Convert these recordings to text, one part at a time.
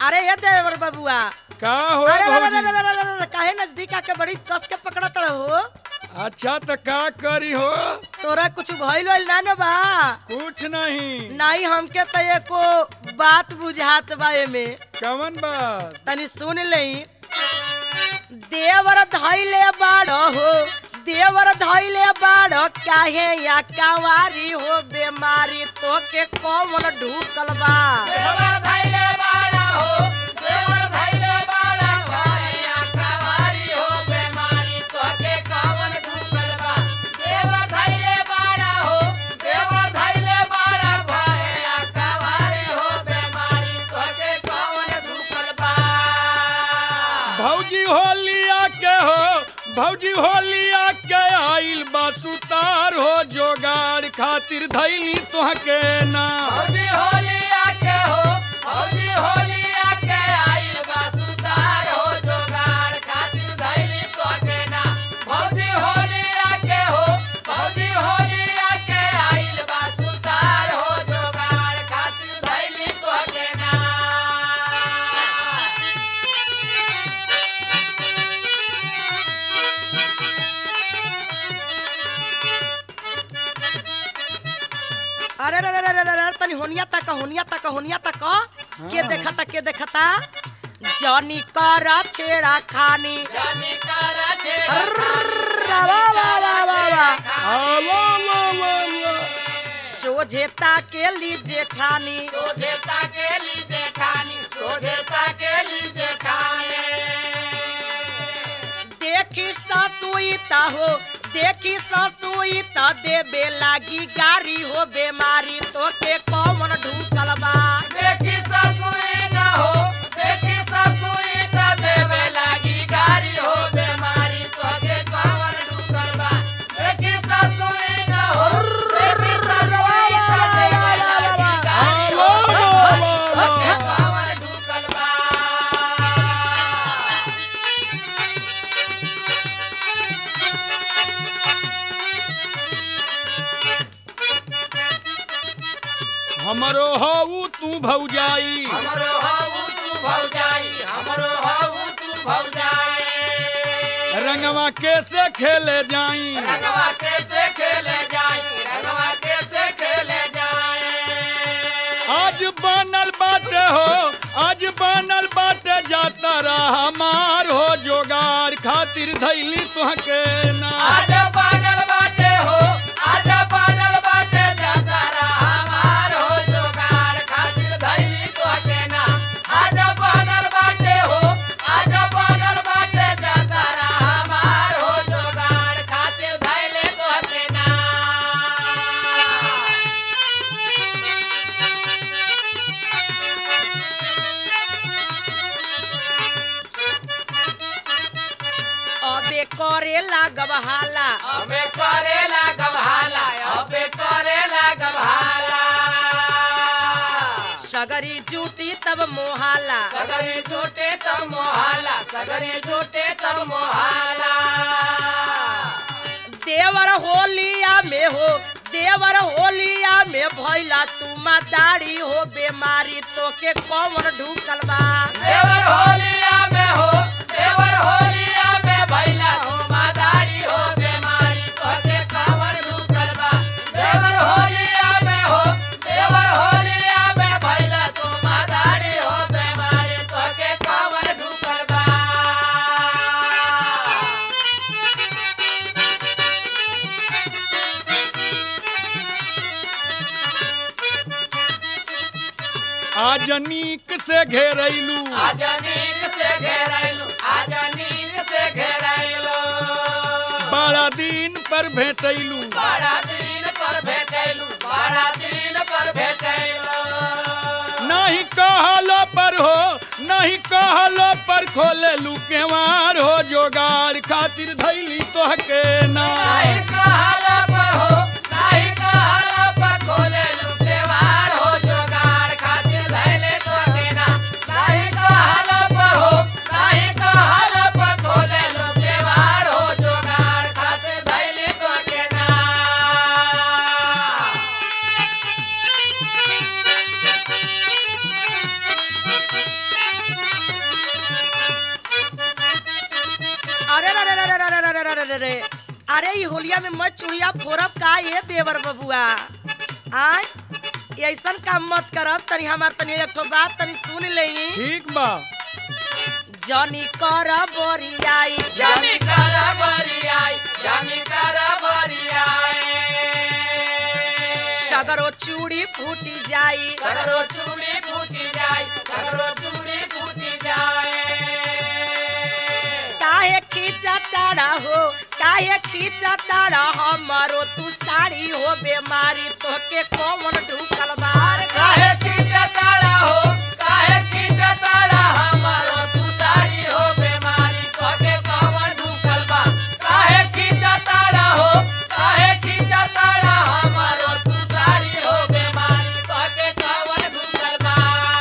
अरे ये देवर बबुआ का हो अरे अरे, अरे, भौजी अरे, अरे, अरे, अरे, काहे नजदीक आके बड़ी कस के पकड़त रहो अच्छा तो का करी हो तोरा कुछ भइल वइल ना न बा कुछ नहीं नहीं हमके तो एको बात बुझात बा एमे कवन बात तनी सुन लई देवर धैले बाड़ हो देवर धैले बाड़ काहे या कावारी हो बेमारी तो के कौन ढूकल बा भौजी होलिया के हो भौजी होलिया के आइल बा सुतार हो जोगाड़ खातिर धैली तुहके ना अरे अरे अरे अरे अरे तनी होनिया तक होनिया तक होनिया तक के देखता के देखता जनी कर छेड़ा खानी अर्रा, वा, वा, वा, वा, वा। आ, ला, ला, ला, ला। सोझेता के ली जेठानी देखी ससुईता हो देखी ससुईता देबे लागी गारी हो बेमारी तो के कौन ढूकल बा आ, ला, ला, ला, ला। हमरो हऊ तू भौजाई हमरो हाउ तू भौजाई हमरो हाउ तू भौजाई रंगवा कैसे खेले जाई रंगवा कैसे खेले जाई रंगवा कैसे खेले जाए आज बनल बाटे हो आज बनल बाटे जाता रहा मार हो जोगार खातिर धैली तुहके ना आज बादल बाटे हो आज बादल बाटे जाता रहा मार हो जोगाड़ खातिर धैली तो के ना आज बादल बाटे हो आज बादल बाटे जाता रहा मार हो जोगाड़ खातिर धैले तो के ना अबे करे लागब हाला अबे करेला गभाला अबे करेला गभाला सगरी जूटी तब मोहाला सगरी झूठे तब मोहाला सगरी झूठे तब मोहाला देवर होलिया में हो देवर होलिया में भैला तू दाढ़ी हो बेमारी तो के कौन ढूकल बा देवर होलिया में हो देवर होलिया में भैला हो मादारी हो बेमारी तोके कावर ढूकल बा देवर होलिया में हो देवर होलिया में भैला तू मादारी हो बेमारी तोके कावर ढूकल बा आज नीक से घेरैलू आज नीक से घेरैलू आज नीक से घेरैलू बड़ा दिन पर भेटैलू बड़ा दिन पर भेटैलू बड़ा दिन पर भेटैलू नहीं कहलो पर हो नहीं कहलो पर खोलेलू केवार हो जोगाड़ खातिर धैली तोहके ना नहीं कहला पर हो नहीं कहला पर खोले लुटेवार हो जोगाड़ खातिर धैले तो केना नहीं कहला पर हो नहीं कहला पर खोले लुटेवार हो जोगाड़ खातिर धैले तो केना अरे ई होलिया में मैं चुड़िया फोड़ब का ये देवर बबुआ आय ऐसन काम मत करब तनी हमार तनी एक ठो बात तनी सुन लेई ठीक बा जनी कर बोरियाई जानी करा बरियाई जानी करा बरियाई सगरो चूड़ी फूटी जाई सगरो चूड़ी फूटी जाए सगरो चूड़ी फूटी जाए काहे खींचा ताड़ा हो काहे खींचा ताड़ा हमारो तू साड़ी हो बेमारी तोके कौन ढूकल बार काहे खींचा ताड़ा हो काहे खींचा ताड़ा हमारो तू साड़ी हो बीमारी तोके कवन ढूकल बा काहे खींचा ताड़ा हो काहे खींचा ताड़ा हमारो तू साड़ी हो बीमारी तोके कवन ढूकल बा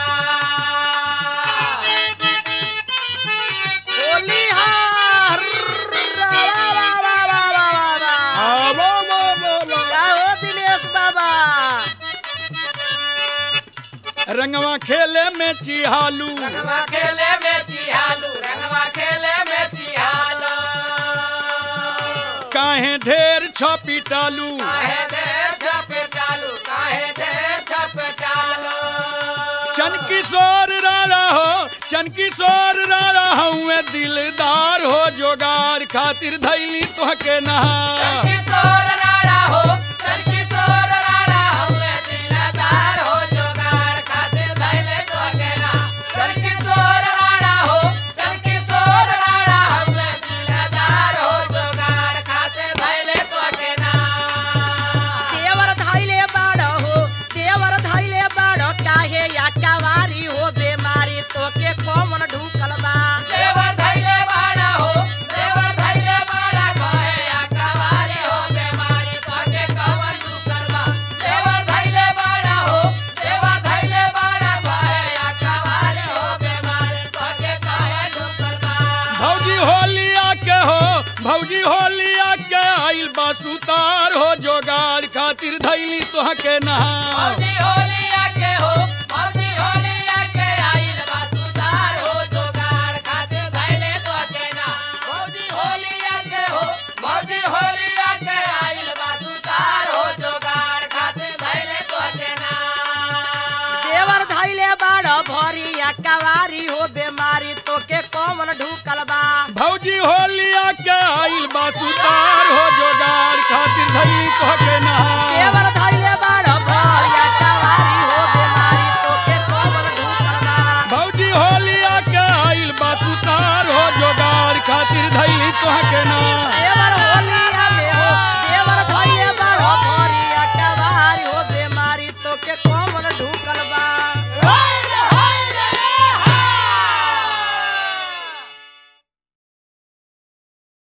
होली हार आवो वो बोलो क्या हो दिनेश बाबा रंगवा खेले में चिहालू रंगवा खेले में चिहालू रंगवा खेले में चिहालू काहे ढेर छपिटालू काहे देर छपेटालू काहे देर छपेटालू चन किशोर रारा हो चन किशोर रारा हुए दिलदार हो जोगार खातिर धैली तोहके नहा किशोर राणा हो चल किशोर राणा हुए दिलदार हो जोगार खातिर धैले तोके ना चल किशोर राणा हो चल किशोर राणा हुए दिलदार हो जोगार खातिर धैले तोके ना देवर धैले बाड़ हो देवर धैले बाड़ काहे या कवारी हो बेमारी तोके कौन ढूकल बा देवर धैले बाड़ा हो देवर धैले बाड़ा कहे या कवारी हो बीमारी तोके कवन ढूकल बा देवर धैले बाड़ा हो देवर धैले बाड़ा कहे या कवारी हो बीमारी तोके कवन ढूकल बा भौजी होलिया के हो भौजी होलिया के आइल बा सुतार हो जोगार खातिर धैली तोहके नहा मौजी होलिया के हो मौजी होलिया के आइल बा सुधार हो जोगाड़ खातिर धैले तोके ना मौजी होलिया के हो मौजी होलिया के आइल बा सुधार हो जोगाड़ खातिर धैले तोके ना देवर धैले बाड़ भरी या कवारी हो बेमारी तोके कौन ढूकल बा भौजी होलिया के आइल बा सुतार हो जोगार खातिर धैली तोहके नहा देवर धैले बाड़ भरी या कवारी हो बेमारी तोके कौन ढूकल बा भौजी होलिया के आइल बा सुतार हो जोगार खातिर धैली तोहके नहा ए